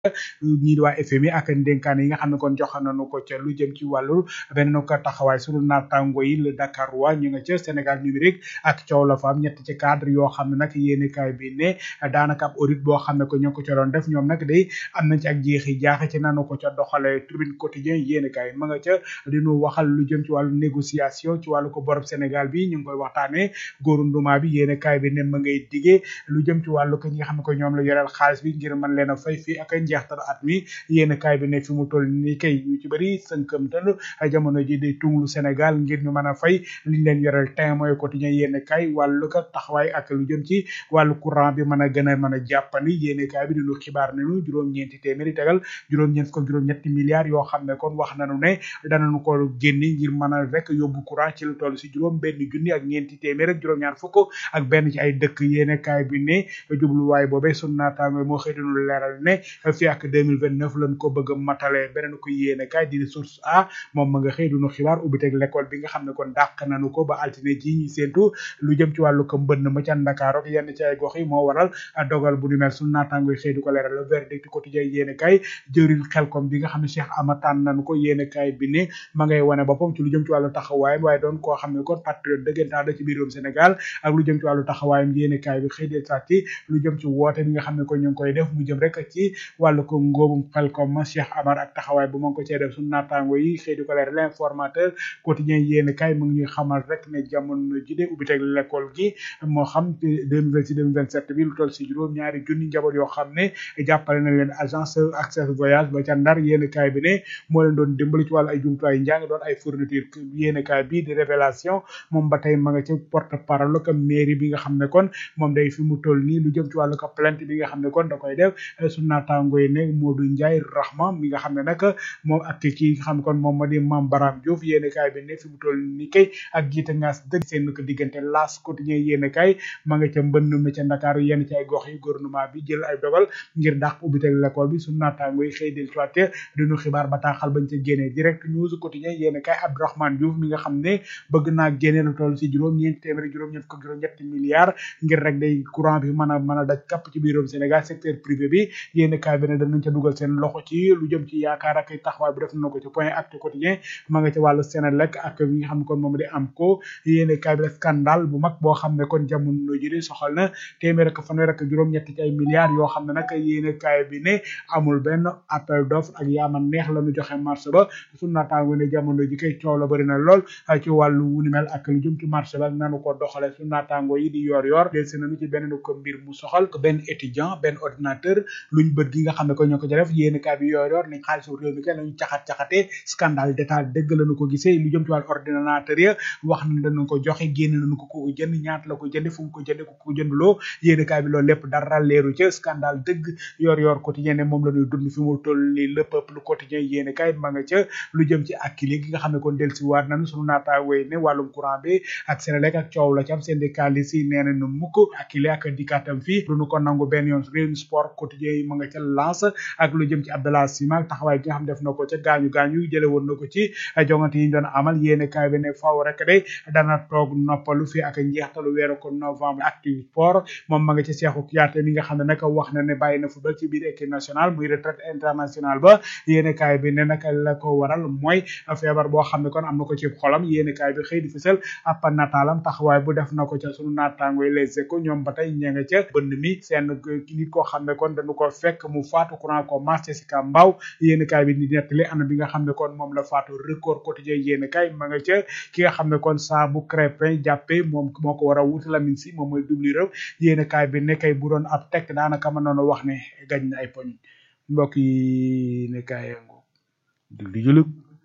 ñii di waa FMI ak ndénkaan yi nga xam ne kon jox nañu ko ca lu jëm ci wàllu beneen ko taxawaay sunu naataango yi le Dakar waa ñu nga ca Sénégal numérique ak coow la fa am ñett ci cadre yoo xam ne nag yéenekaay bi ne daanaka ab audit boo xam ne ko ñoo ko ca doon def ñoom nag day am nañ ci ak jeexi jaaxe ci nanu ko ca doxale tribune quotidien yéenekaay ma nga ca dinu waxal lu jëm ci wàllu négociation ci wàllu ko borob Sénégal bi ñu ngi koy waxtaane góoru nduma bi yéenekaay bi ne ma ngay digee lu jëm ci wàllu ko ñi nga xam ne ko ñoom la yoreel xaalis bi ngir mën leen a fay fii ak njeextal at mi yéenekaay bi ne fi mu toll ni kay ñu ci bëri sënkamtal jamono ji di tunglu Sénégal ngir ñu mën a fay liñ leen yoreel tin mooy quotidien yéenekaay wàllu ko taxawaay ak lu jëm ci wàllu courant bi mën a gën a mën a jàppandi yéenekaay bi dinu xibaar nañu juróom-ñeenti téeméeri tegal juróom-ñeent ko juróom-ñetti milliards yoo xam ne kon wax nañu ne danañu ko génne ngir mën a rek yóbbu courant ci lu toll si juróom benn junni ak ñeenti téeméer ak juróom-ñaar fukk ak benn ci ay dëkk yéenekaay bi ne jubluwaay boobee sunu naataango moo xëy dinu leeral ne fii ak 2029 lañ ko bëgg a matale beneen ko yéenekaay di source a moom ma nga xëy dunu xibaar ubbiteg l'école bi nga xam ne kon dàq nañu ko ba altine ji ñi séentu lu jëm ci wàllu ko mbënn ma ca Ndakaar ak yenn ci ay gox yi moo waral dogal bu ni mel sunu naataango yi xëy du ko leeral le verdict quotidien yéenekaay jëriñ xelkom bi nga xam ne Cheikh Amataan nañu ko yéenekaay bi ne ma ngay wane boppam ci lu jëm ci wàllu taxawaayam waaye doon koo xam ne kon patriote dëggantaan la ci biir réewum Sénégal ak lu jëm ci wàllu taxawaayam yéenekaay bi xëy de sàtti lu jëm ci woote bi nga xam ne ko ñu ngi koy def mu jëm rek ci wàllu ko ngóobum xelkom ma Cheikh Amar ak taxawaay bu ma ko cee def sunu naataango yi xëy di ko leeral l'informateur quotidien yéenekaay mu ngi ñuy xamal rek ne jamono ji de ubbi teg l'école gi moo xam 2026 2027 bi lu toll si juróom ñaari junni njaboot yoo xam ne jàppale na leen agence accès voyage ba ca ndar yéenekaay bi ne moo leen doon dimbali ci wàllu ay jumtuwaay njàng doon ay fourniture yéenekaay bi di révélation moom ba tey ma nga ci porte parole ko mairie bi nga xam ne kon moom day fi mu toll nii lu jëm ci wàllu ko plainte bi nga xam ne kon da koy def su naataango yi ne Modou Ndiaye Rahma mi nga xam ne nag moom ak kii nga xam ne kon moom ma di Mame Baram Diouf yéenekaay bi ne fi mu toll nii kay ak jiite ngaas dëgg seen ko diggante las quotidien yéenekaay ma nga ca mbënn mi ca Ndakaaru yenn ci ay gox yi gouvernement bi jël ay dogal ngir dàq ubbi teg l'école bi su naataango yi xëy del soité duñu xibaar bataaxal bañ ca génnee direct news quotidien yéenekaay Abdourahmane Diouf mi nga xam ne bëgg naa génne lu toll si juróom ñeenti téeméeri juróom ñeent fukk juróom ñetti milliards ngir rek day courant bi mën a mën a daj kapp ci biirum Sénégal secteur privé bi yéenekaay bi ne danañ ca dugal seen loxo ci lu jëm ci yaakaar ak taxawaay bu def na ko ci point actu quotidien ma nga ca wàllu Sénélec ak yi nga xam ne kon moom di am ko yéenekaay bi scandale bu mag boo xam ne kon jamono ji di soxal na téeméer ak fanweer ak juróom-ñetti ci ay milliards yoo xam ne nag yéenekaay bi ne amul benn appel d'offre ak yaama neex la ñu joxe marché ba suñu naataango ne jamono ji kay coow la bëri na lool ci wàllu wu ni mel ak lu jëm ci marché ba ak nanu ko doxale suñu naataango yi di yor yor del si nañu ci benn ko mbir mu soxal ko benn étudiant benn ordinateur luñ bët gi nga xam ne ko ñoo ko def yéenekaay bi yor yor ni xaalisu réew mi kay lañu caxat-caxatee scandale d'état dëgg lañu ko gisee lu jëm ci wàllu ordinateur ya wax na dañu ko joxe génn nañu ko ko jënd ñaata la ko jënd fu mu ko jënd ko ko jëndloo yéenekaay bi loolu lépp dara leeru ca scandale dëgg yor yor quotidien ne moom la ñuy dund fi mu toll ni le peuple quotidien yéenekaay ma nga ca lu jëm ci akkili gi nga xam ne kon del si waat nañu sunu naataawee ne wàllum courant bi ak Senelec ak coow la ci am syndicaliste yi nee nañu mukk akkili ak dikaatam fii duñu ko nangu benn yoon réew sport quotidien yi ma nga ca lance ak lu jëm ci Abdallah Sima ak taxawaay gi nga xam def na ko ca gaañu gaañu jële woon na ko ci jongante yi ñu doon amal yéenekaay bi ne faaw rek de dana toog noppalu fii ak njeextalu weeru ko novembre active sport moom ma nga ci Cheikhou Kouyaté mi nga xam ne nag wax na ne bàyyi na football ci biir équipe nationale muy retraite internationale ba yéenekaay bi ne nag la ko waral mooy feebar boo xam ne kon am na ko ci xolam yéenekaay bi xëy di fësal ab nataalam taxawaay bu def na ko ca sunu naataango yi les échos ñoom ba tey ña nga ca bënd mi seen nit koo xam ne kon dañu ko fekk mu faatu courant ko marché si ka mbaaw yéenekaay bi di nettali ana bi nga xam ne kon moom la faatu record quotidien yéenekaay ma nga ca ki nga xam ne kon saa bu crépin jàppee moom moo ko war a wuti Lamine si moom mooy dubli rëw yéenekaay bi nekkay bu doon ab tekk daanaka mën noonu wax ne gañ na ay poñ mbokk yi ne kaay yango dugli julug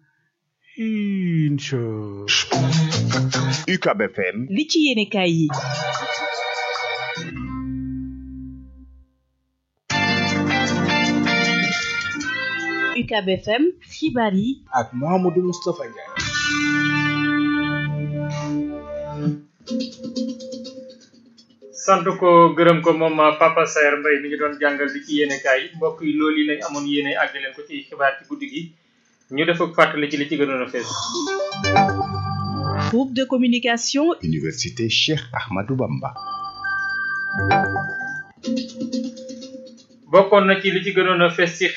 incha UCAB FM li ci yéenekaay yi UCAB FM xibaar yi ak Mouhamadou Moustapha Ndiaye sant ko gërëm ko moom Papa Saer Mbaye mi ngi doon jàngal li ci yéenekaay yi mbokk yi loolu yi lañ amoon yéene àgg leen ko ci xibaar ci guddi gi ñu def ak fàttali ci li ci gënoon a fees groupe de communication Université Cheikh Ahmadou Bamba bokkoon na ci li ci gënoon a fes ci